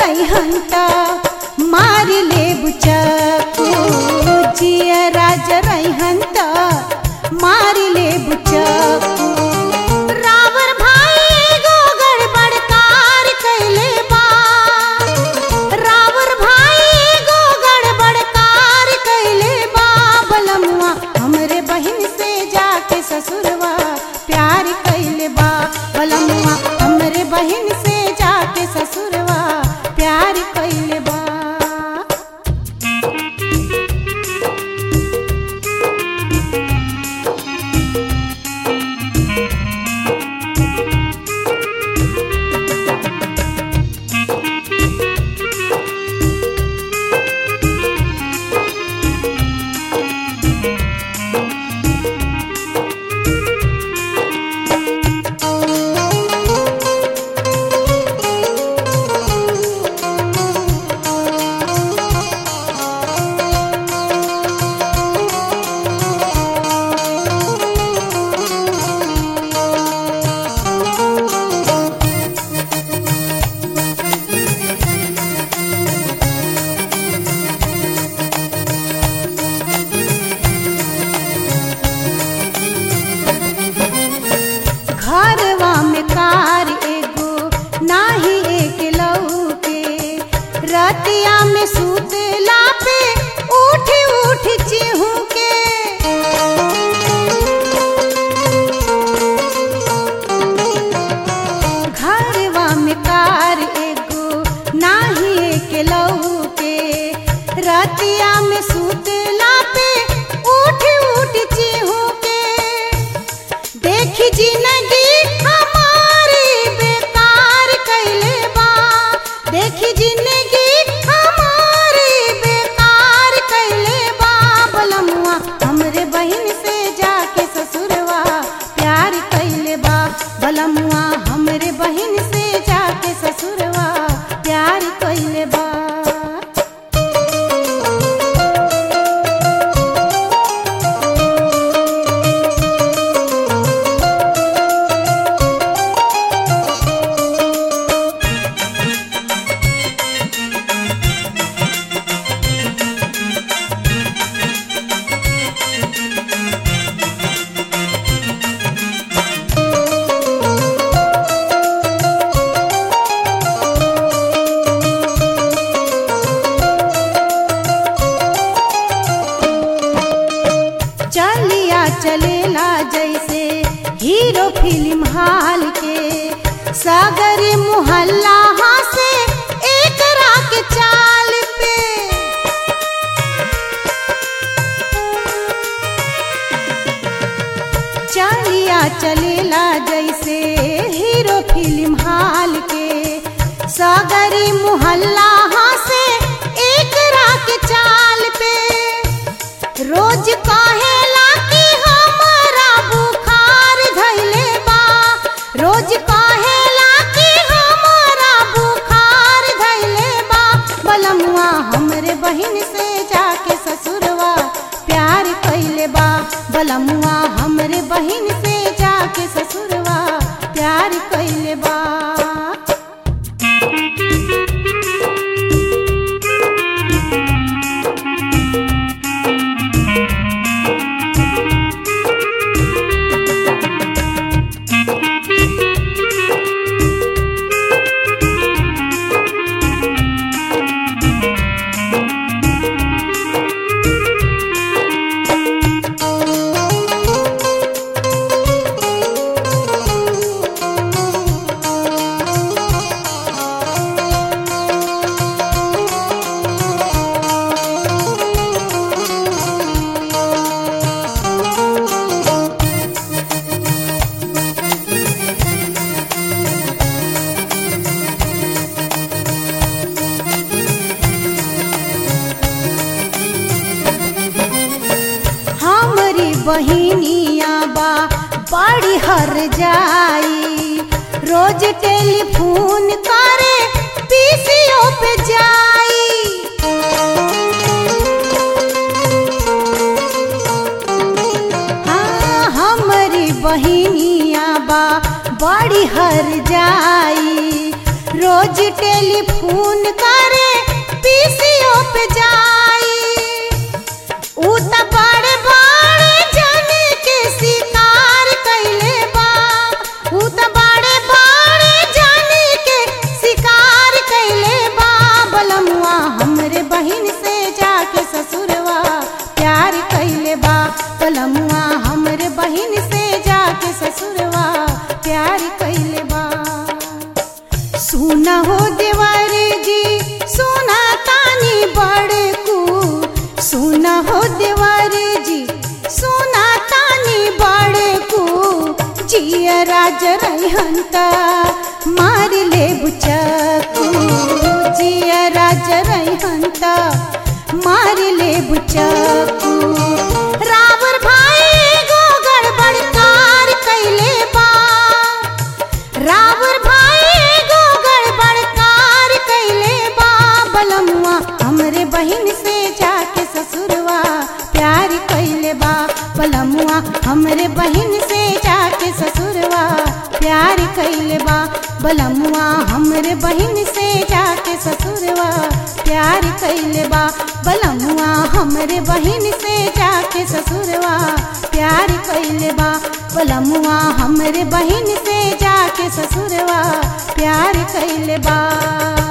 रैहंता मारी ले बुचकू जिया राज रैहंता मारी ले बुचकू रावर भाई एगो गड़बड़ कार कैले बा रावर भाई एगो गड़बड़ कार कैले बा बलमुआ हमरे बहिन से जाके ससुरवा प्यार कैले बा बलमुआ हमरे बहिन से जाके ससुरवा प्यार कैले बा घरवा में कार एगो नाही एक लौके रतिया में सुतला पे उठ उठ चिहू के घरवा में कार एगो नाही एक लौके रतिया में सुतला पे उठ उठ चिहू के देखी जिंदगी हमारी बेकार कैले बा देखी जिंदगी हमारी बेकार कैले बा बलमुआ हमरे बहिन से जाके ससुरवा प्यार कैले बा बलमुआ हमरे बहिन से जाके ससुरवा प्यार कैले बा चलिया चलेला जैसे हीरो फिल्म हाल के सागरी मुहल्ला से एक रात चाल पे चलिया चलेला जैसे हीरो फिल्म हाल के सागरी मुहल्ला से एक रात चाल पे रोज कहेला कि हमारा बुखार धैले बा रोज कहेला कि हमारा बुखार धैले बा बलमुआ हमरे बहिन से जाके ससुरवा प्यार कैले बा बलमुआ हमरे बहिन से जाके ससुरवा प्यार कैले बा बहिनिया बा बड़ी हर जाई रोज टेलीफोन करे पीसीओ पे जाई हाँ हमारी बहिनिया बा बड़ी हर जाई रोज रोज टेलीफोन करे पीसीओ पे जाई ऊ त बड़े बड़े जने के शिकार कैले बा ऊ त बड़े बड़े जने के शिकार कैले बा बलमुआ हमरे बहिन से जाके ससुरवा प्यार कैले बा बलमुआ हमरे बहिन से जाके ससुरवा प्यार कैले बा सुना हो देवारे जी सुना तानी बड़कू सुना हो देवारे जी सुना तानी बड़कू जिया राज रहंत मार ले बुचकू जिया राज रहंत मार ले बुचकू रावर भाई गो गड़बड़ कार कैले बा रावर भाई गो गड़बड़ कार कैले बा बलमुआ हमरे बहिन से जाके ससुरवा प्यार कैले बा बलमुआ हमरे बहिन से जाके ससुरवा प्यार कैले बा बलमुआ हमरे बहिन से जाके ससुरवा प्यार कैले बा बलमुआ हमरे बहिन से जाके ससुरवा प्यार कैले बा बलमुआ हमरे बहिन से जाके ससुरवा प्यार कैले बा